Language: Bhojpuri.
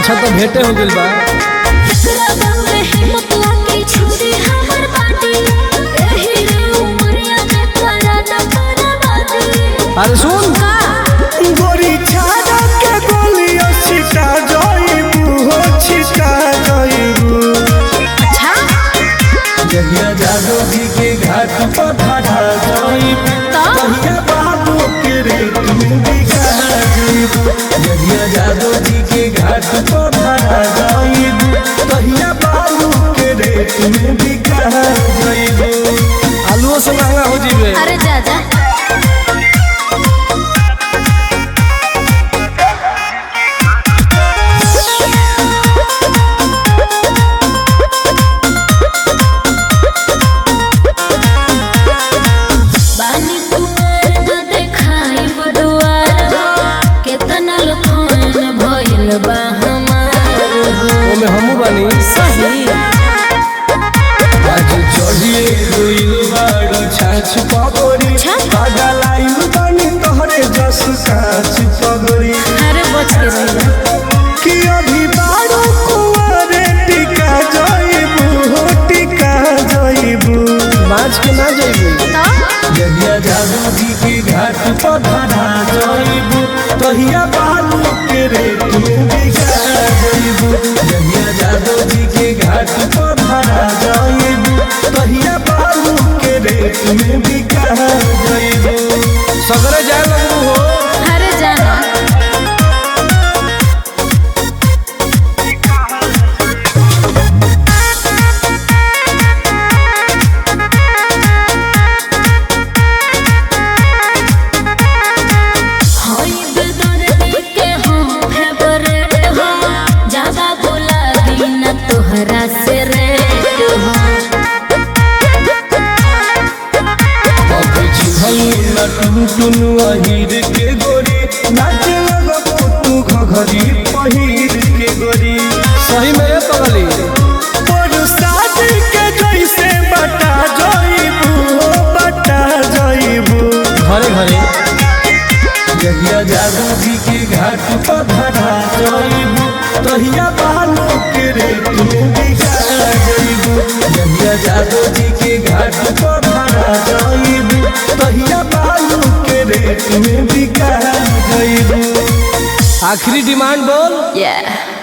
अच्छा तो भेंटे हो गइल बा एकरा बारे हिम्मत लाके छुरी हमर बाटी एही रे उमरिया में करा न करा बाजी अरे सुन का गोरी छाड़ा के गोलियों छिटा जाइबू हो छिटा जाइबू अच्छा जहिया जादू जी के घाट पर ठाठा जाइबू तो तहिया बाबू के रेत में बिका जाइबू जहिया जादू जी के घाट पर ठाठा जाइबू तहिया बाबू के रेत में बिका जाइबू आलूओ से महंगा हो जीवे अरे जा जा बानी कुमार न देखाई बडुआर केतना लखन भइल बा हमार ओमे हमू बानी सही आज चढ़िए गइल बाड़ छाछ पगड़ी छाछ? पागलाइल बानी तोहरे जस काछ पगड़ी अरे बच के रहिया कि अभी बारो कुंवारे टिका जाइबू हो टिका जाइबू बाँच के ना जाइबे तो जहिया जादू जी के घाट पर धरा जाइबू तहिया बालू के रेत में बिका जाइबू जहिया जादू जी के घाट पर धरा जाइबू तहिया बालू के रेत में बिका जाइबू सगरे जाए लगू हो अरे जाना होई बेदर्दी के हम फेवरेट हो ज्यादा बोला बिना तोहरा से रेट हो अबे चिन्हल न टुन टुन अहिर के गोरी नाचे लगबो तू घघरी पहिर के गोरी सही में ये पगली बरसात के जैसे बटा जाइबू हो बटा जाइबू घरे घरे जहिया जादू जी के घाट पर धरा जाइबू तहिया बालू के रेत में बिका जाइबू जहिया जादू जी के घाट पर धरा जाइबू तहिया बालू के रेत में बिका जाइबू आखिरी डिमांड बोल Yeah.